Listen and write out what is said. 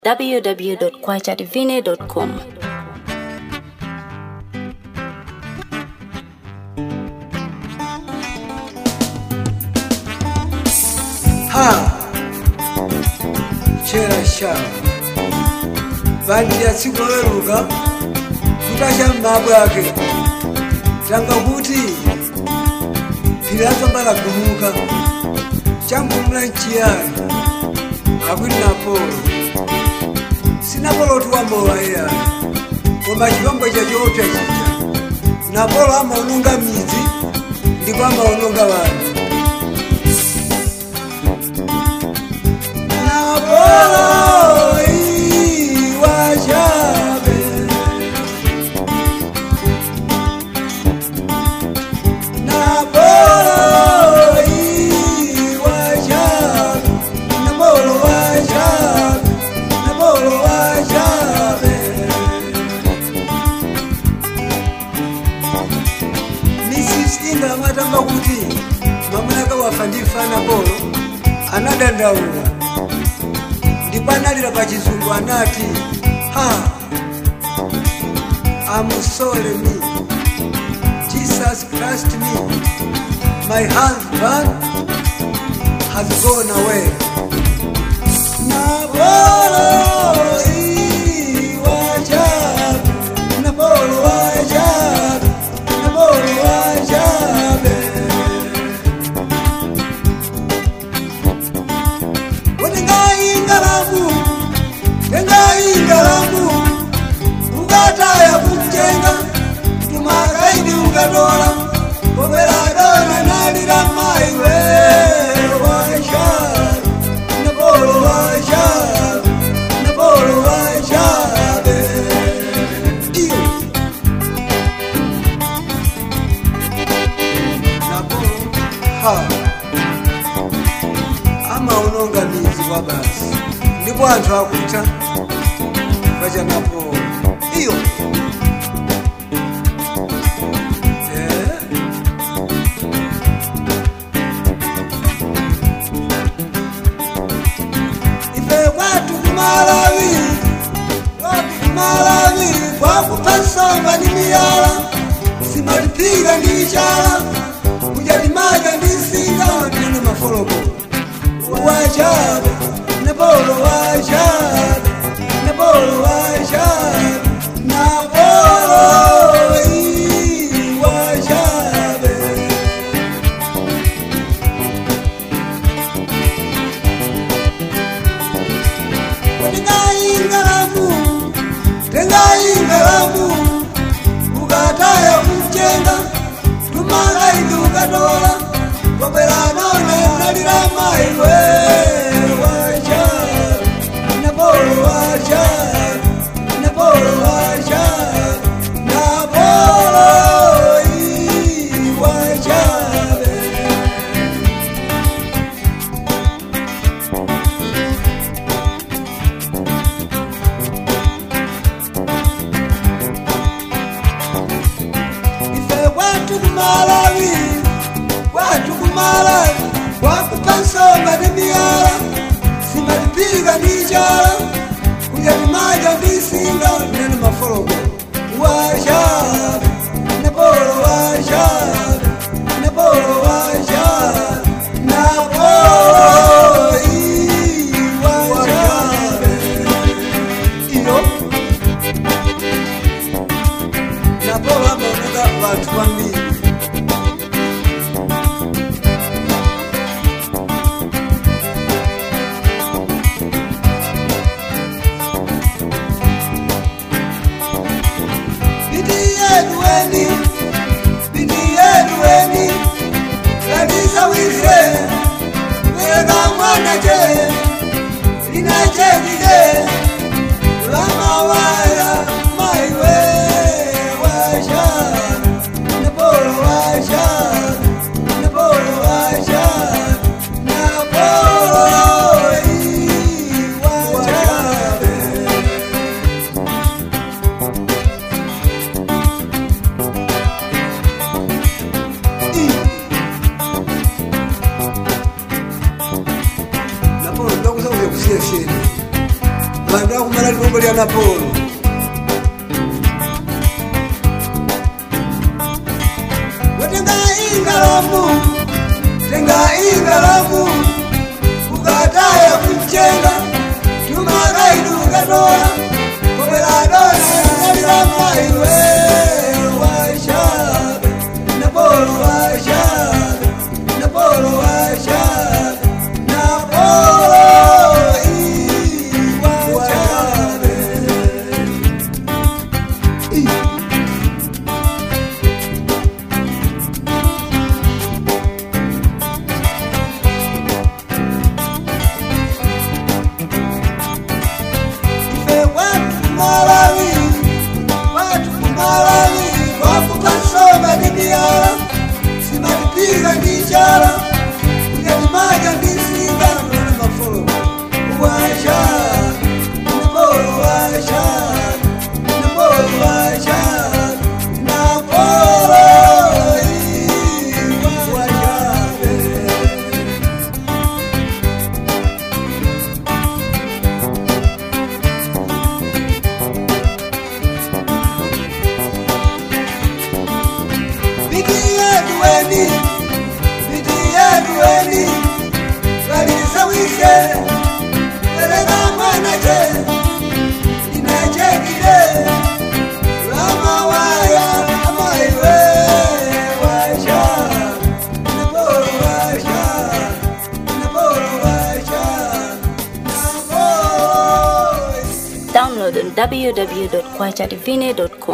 www.kwachativine.com. ha chera sha vanhu yatsiku veruka kutasha mumabwe ake tanga kuti phiri afamba lagumuka chambumula nchiyani akuti napolo sinapolo kuti wamowa iyani koma chipambo chachota chija napolo amaononga midzi ndipo amaononga vanhu Napolo iwajabe Napolo iwajabe Napolo wajabe Napolo wajabe Mrs. Inga amatamba kuti mamunaka wafa ndifana polo anadandaula ndipo analira pa chizungu anati ha amusole me jesus christ me my husband has gone away Napolo iwajabu, Napolo wajabu, Napolo wajabe. Wenengaingalamu, nengaingalamu, ukataya kumjenga, tumakaidi ukatola, kobeladona nalira maiwe washabe, Napolo washabe, Napolo washabe. Iyo. Napolo, ha amaononga midzi kwa basi ndipo anthu akuta pachanapo iyo Eh. ife kwatu kumalawi kwatu kumalawi kwakupha nsomba ndi miyala simalipira ndi chala kudya limadya ndi singa ndine mafoloko wajabe napolo wajabe napolo wajabe napolo ii, wajabe tengaingalamu tengaingalamu ukataya kumchenga tumakaidi ukatola kobelanone nalira maiwe wajabe napolo wajabe napolo wajabe napolo ii, wajabe ife kwatu kumalawi kwatu kumalawi kwakupa nsomba ndi miyala simalipika ndi chala kudya limadya ndi singa nene mafoloko wajabe napolo wajabe napolo wajabe napolo ii, wajabe iyo napolo amaoneka vantu vambiri Bidi yedu weni, bidi yedu weni, kumala likombo lya napolo wetenga ingalamu tenga ingalamu ukataya kuchenga tumakaitukatola kobeladona alilamayiwe washabe napolo washabe napolo washabe napolo washabe watu Malawi, watu Malawi, wakukasoma dibiara, simatipiga ndichara, ngatimaja ndisinga na mafolo washa napolo washa napolo washa napolo washa Bikiye duweni, bikiye duweni, balisawishe, bereka mwanache, inachekile, lama waya, ama iwe, washa, napolo washa, napolo washa, napolo Download on www.kwachadivine.com.